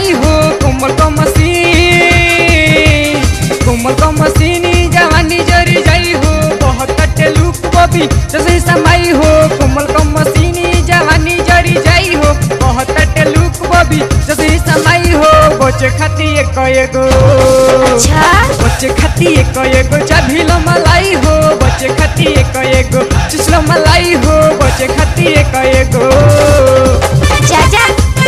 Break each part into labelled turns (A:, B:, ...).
A: मलाई हो कोमल का मसीन कोमल का मसीनी जवानी जरी जाई हो बहुत कटे लुक बबी जैसे समाई हो कोमल का मसीनी जवानी जरी जाई हो बहुत कटे लुक बबी जैसे समाई हो बचे खाती एक एगो
B: अच्छा
A: बच्चे खाती एक एगो चाभिलो मलाई हो बच्चे खाती एक एगो चुसलो मलाई हो बच्चे खाती एक एगो
B: जा जा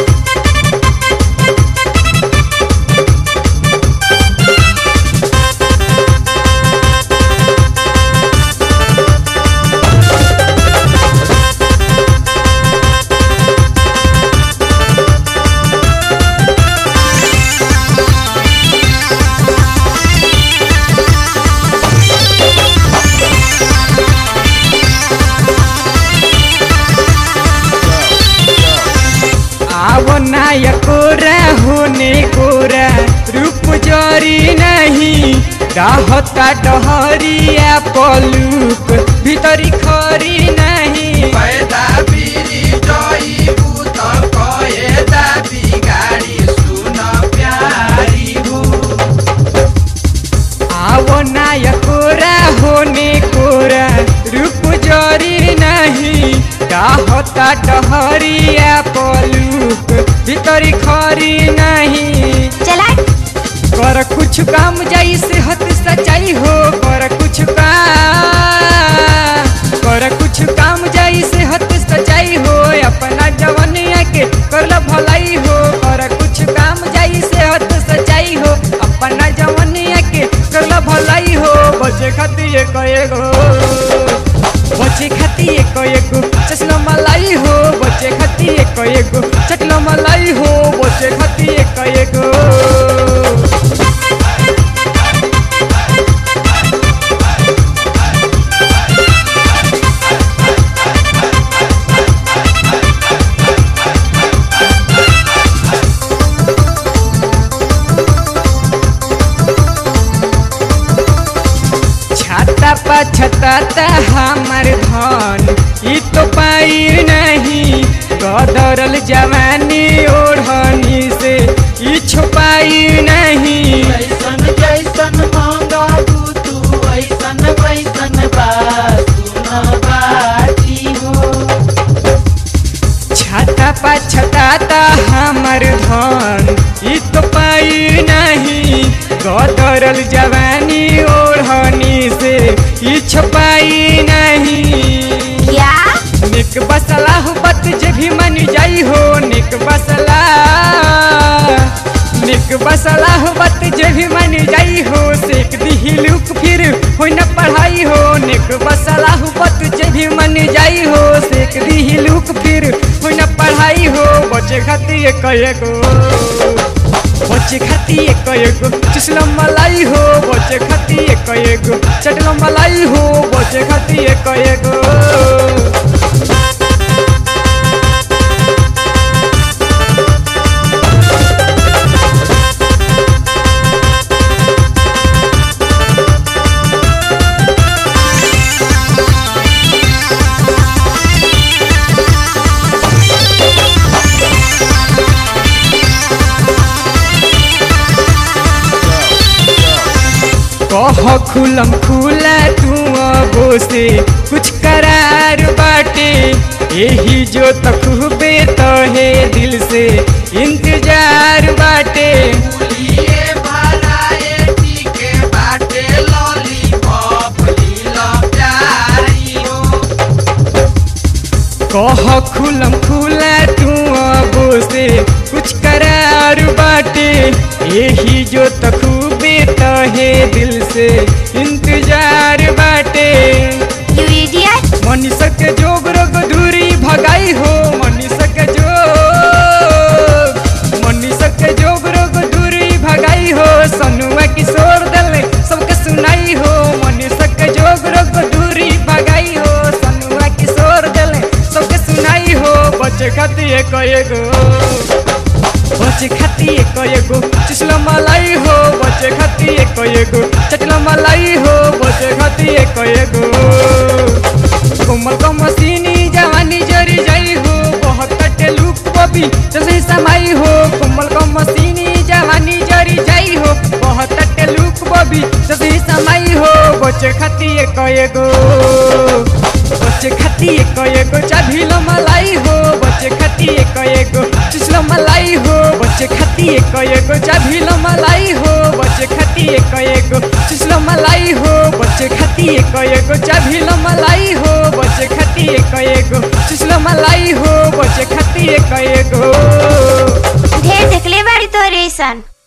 A: आवो नाया कोरा होने कोरा रूप जरी नहीं रहता डहरिया पलूक भीतरी खरी नहीं
C: पैदा बिरी जइबू त कएदा बिगाडी सुन प्यारी हो
A: आवो नाया कोरा होने कोरा रूप जरी नहीं रहता डहरिया पलूक भीतरी खरी नहीं
B: चला
A: कर कुछ काम जाई सेहत सच्चाई हो कर कुछ काम कर कुछ काम जाई सेहत सच्चाई हो अपना जवनिया के कर भलाई हो कर कुछ काम जाई सेहत सच्चाई हो अपना जवनिया के कर भलाई हो बचे खातिर एक एगो बचे खातिर एक एगो चसलो मलाई हो बचे खातिर एक एगो चटलो मलाई हो बचे खातिर एक एगो छाता पा छताता हमार धन ई तो पाई नहीं गदरल जवानी ओढ़नी से ई छुपाई नहीं
C: ऐसन जैसन मांगबू तू ऐसन वैसन बात सुन बाटी हो
A: छाता पा छताता हमार धन ई तो पाई नहीं गदरल जवानी ओढ़नी से ई छुपाई नहीं
B: क्या
A: निक बसला हो बत जे भी मन जाई हो निक बसला निक बसला हो बत जे भी मन जाई हो सेक दी लुक फिर हो न पढ़ाई हो निक बसला हो बत जे भी मन जाई हो सेक दी लुक फिर हो न पढ़ाई हो बचे खातिर एक एगो बचे खातिर एक एगो चुसलो मलाई हो बचे खातिर एक एगो चटलो मलाई हो बचे खातिर एक एगो कह खुलम खुला तू अबो से कुछ करार बाटे यही जो तखबे तो है दिल से इंतजार बाटे
C: लिए भराए टीके बाटे लॉलीपॉप लीला प्यारी हो
A: कह खुलम खुला तू अबो से कुछ करार बाटे यही जो तखबे तो है दिल से इंतजार बाटे
B: यू इडियट
A: मनीषा के जोग रोग दूरी भगाई हो मनीषा के जोग मनीषा के जोग रोग दूरी भगाई हो सनुआ किशोर दल सबके सुनाई हो मनीषा के जोग रोग दूरी भगाई हो सनुआ किशोर दल सबके सुनाई हो बच्चे खातिर एक एगो बच्चे खातिर एक एगो चुसलो मलाई हो बच्चे खातिर एक एगो चटलो मलाई हो बच्चे खातिर एक एगो कोमल को मसीनी जवानी जरी जाई हो बहुत कटे लुक बबी जैसे समाई हो कोमल को मसीनी भी सदी समाई हो बचे खाती एक एगो बचे खाती एक एगो चाभिलो मलाई हो बचे खाती एक एगो चुसलो मलाई हो बचे खाती एक एगो चाभिलो मलाई हो बचे खाती एक एगो चुसलो मलाई हो बचे खाती एक एगो चाभिलो मलाई हो बचे खाती एक एगो चुसलो मलाई हो बचे खाती एक एगो
B: ढेर देखले बाड़ी तो रेसन